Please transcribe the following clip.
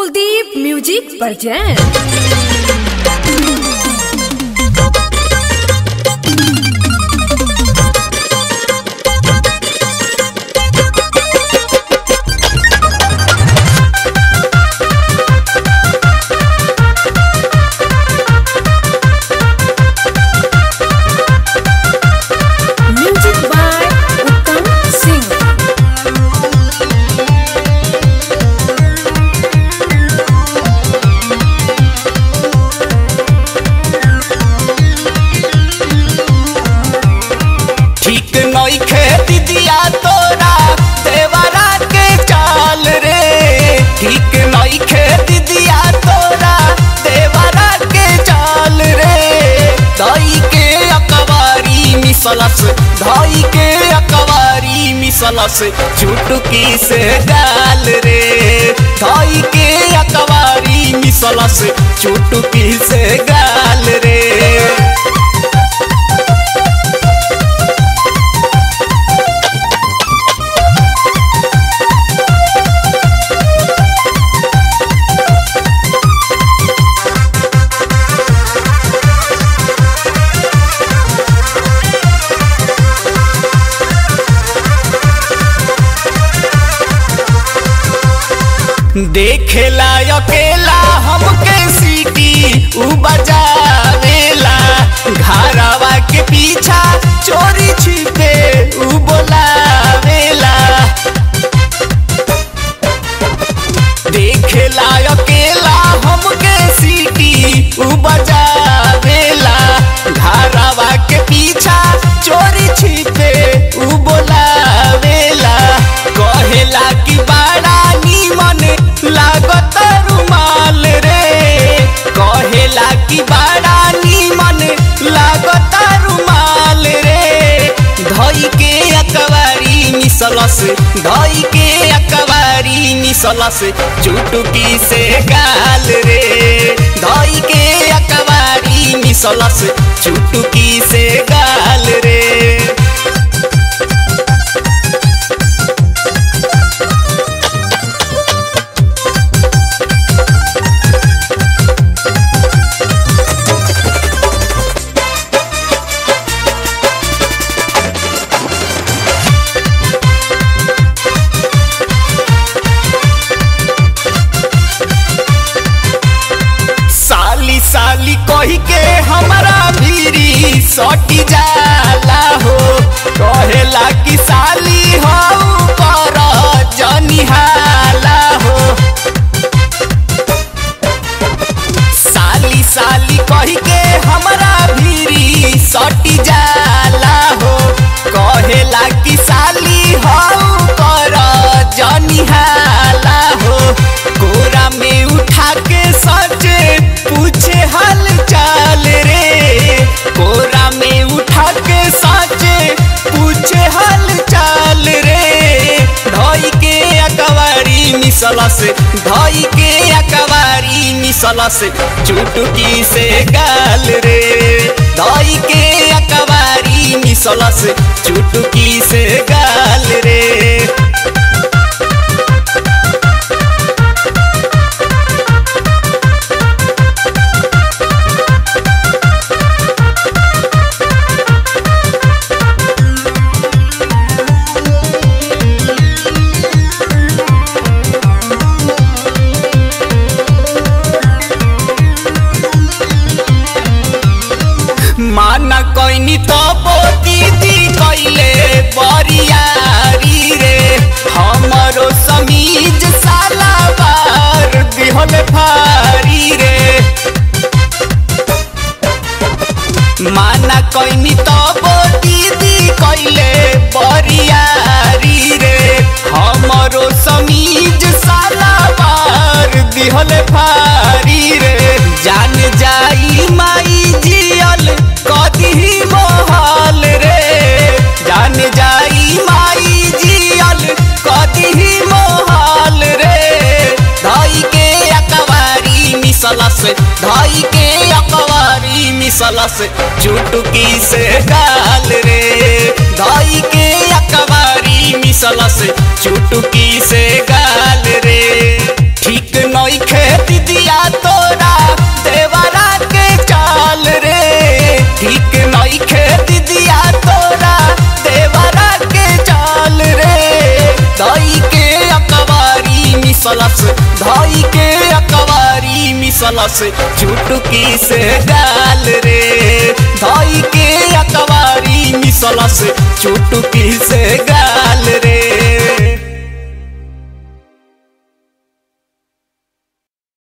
Kuldeep music presents music by Uttam Singh ठीक नइखे दिदिया तोरा देवरा के चाल रे ठीक नइखे दिदिया तोरा देवरा के चाल रे दई के अकवारी मिसलस दई के अकवारी मिसलस चुटकी से गाल रे दई के अकवारी मिसलस चुटकी से गाल रे देखेला अकेला हमके सीटी उ बजावेला घरवा के पीछा चोरी छिपे उ बोलावेला देखेला अकेला हमके सीटी उ बजावेला घरवा के पीछा चोरी छिपे उ बोलावेला कहेला कि बड़ा नीमन लागत रुमाल रे कहेला कि बड़ा नीमन लागत रुमाल रे धई के अकबारी मिसलस धई के अकबारी मिसलस चुटकी से गाल रे धई के अकबारी मिसलस चुटकी से गाल रे साली साली कही के हमारा भीरी सटी जाला हो कहेला कि साली हो कर जनिहाला हो साली साली कही के हमारा भीरी सटी जाला हो कहेला कि साली हो कर जनिहाला हो कोरा में उठा के सचे पूछे हाल चाल रे कोरा में उठा के सचे पूछे हाल चाल रे धई के अकवारी मिसलस धई के अकवारी मिसलस चुटकी से गाल रे धई के अकवारी मिसलस चुटकी से गाल रे माना कैनी तो दीदी कैले बरियारी रे हमरो समीज साला बार दिहल भारी रे माना कैनी तो दीदी कैले बरियारी रे हमरो समीज साला बार दिहल भारी रे जान जाई माई जियल कदी मोहल रे जान जाई माई जियल कदी मोहल रे धई के अकवारी मिसलस धई के अकवारी मिसलस चुटकी से गाल रे धई के अकवारी मिसलस चुटकी से गाल रे ठीक नइखे मिसलस धई के अकवारी मिसलस चुटकी से गाल रे धई के अकवारी मिसलस चुटकी से गाल रे